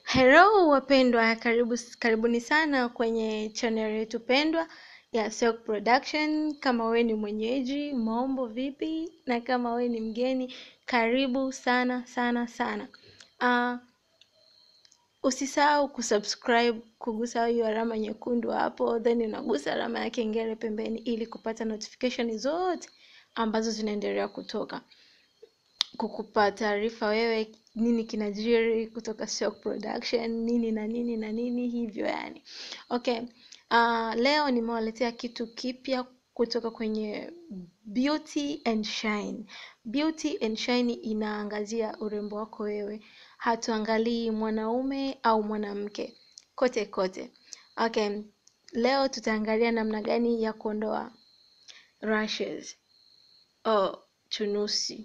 Hello wapendwa, karibu karibuni sana kwenye channel yetu pendwa ya Silk Production. Kama wewe ni mwenyeji, mambo vipi? Na kama wewe ni mgeni, karibu sana sana sana. Uh, usisahau kusubscribe, kugusa hiyo alama nyekundu hapo, then unagusa alama ya kengele pembeni ili kupata notification zote ambazo zinaendelea kutoka kukupa taarifa wewe nini kinajiri kutoka Silk Production nini na nini na nini hivyo yani. Okay. Uh, leo nimewaletea kitu kipya kutoka kwenye Beauty and Shine. Beauty and Shine inaangazia urembo wako wewe, hatuangalii mwanaume au mwanamke, kote kote. Okay. Leo tutaangalia namna gani ya kuondoa rashes, oh, chunusi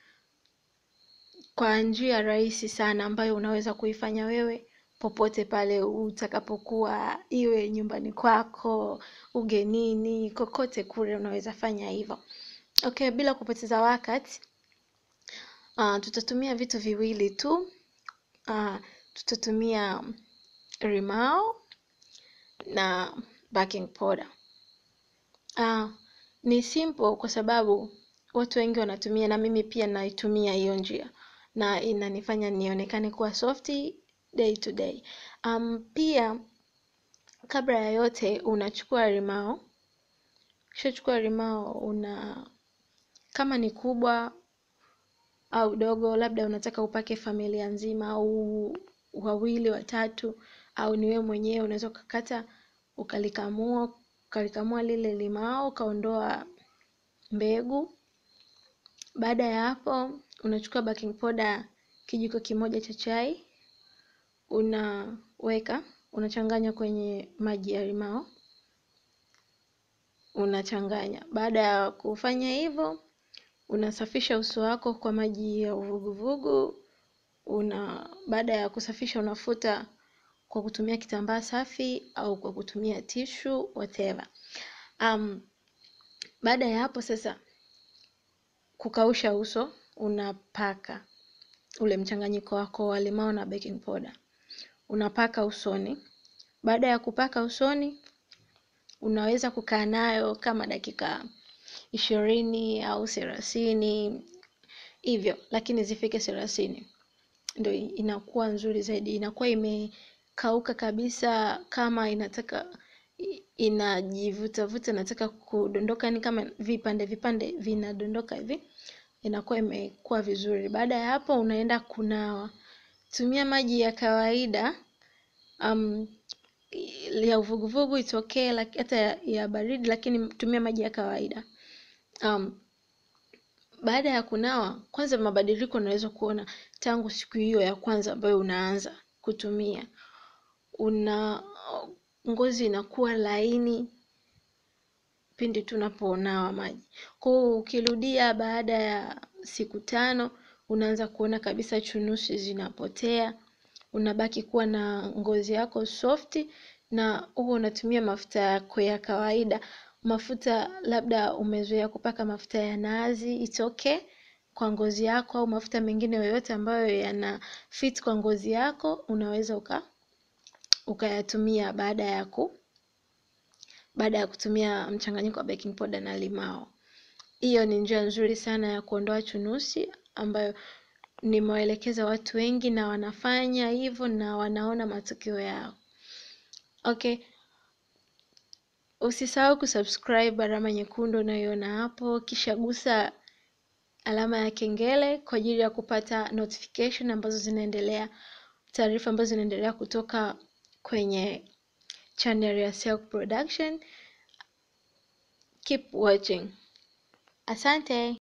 kwa njia rahisi sana ambayo unaweza kuifanya wewe popote pale utakapokuwa, iwe nyumbani kwako, ugenini, kokote kule unaweza fanya hivyo. Okay, bila kupoteza wakati uh, tutatumia vitu viwili tu. Uh, tutatumia rimao na baking powder. Uh, ni simple kwa sababu watu wengi wanatumia na mimi pia naitumia hiyo njia na inanifanya nionekane kuwa softy day to day. Um, pia kabla ya yote unachukua limao. Ukishachukua limao una kama ni kubwa au dogo, labda unataka upake familia nzima au wawili watatu, au ni wewe mwenyewe, unaweza ukakata ukalikamua ukalikamua lile limao ukaondoa mbegu. Baada ya hapo unachukua baking powder kijiko kimoja cha chai, unaweka unachanganya kwenye maji ya limao, unachanganya. Baada ya kufanya hivyo, unasafisha uso wako kwa maji ya uvuguvugu. Una baada ya kusafisha, unafuta kwa kutumia kitambaa safi au kwa kutumia tissue whatever. Um, baada ya hapo sasa kukausha uso, unapaka ule mchanganyiko wako wa limao na baking powder unapaka usoni. Baada ya kupaka usoni, unaweza kukaa nayo kama dakika ishirini au thelathini hivyo, lakini zifike thelathini ndio inakuwa nzuri zaidi. Inakuwa imekauka kabisa, kama inataka inajivutavuta, inataka kudondoka, ni kama vipande vipande vinadondoka hivi, inakuwa imekuwa vizuri. Baada ya hapo, unaenda kunawa. Tumia maji ya kawaida um, ya uvuguvugu itokee hata ya, ya baridi, lakini tumia maji ya kawaida. Um, baada ya kunawa, kwanza mabadiliko unaweza kuona tangu siku hiyo ya kwanza ambayo unaanza kutumia, una ngozi inakuwa laini pindi tu unaponawa maji. Kwa hiyo ukirudia baada ya siku tano, unaanza kuona kabisa chunusi zinapotea, unabaki kuwa na ngozi yako softi, na huwa unatumia mafuta yako ya kawaida. Mafuta labda umezoea kupaka mafuta ya nazi, it's okay kwa ngozi yako, au mafuta mengine yoyote ambayo yana fit kwa ngozi yako, unaweza uka ukayatumia baada ya ku baada ya kutumia mchanganyiko wa baking powder na limao. Hiyo ni njia nzuri sana ya kuondoa chunusi ambayo nimewaelekeza watu wengi na wanafanya hivyo na wanaona matokeo yao. Okay, usisahau kusubscribe alama nyekundu unayoiona hapo, kisha gusa alama ya kengele kwa ajili ya kupata notification ambazo zinaendelea, taarifa ambazo zinaendelea kutoka kwenye channel ya Silk Production. Keep watching. Asante.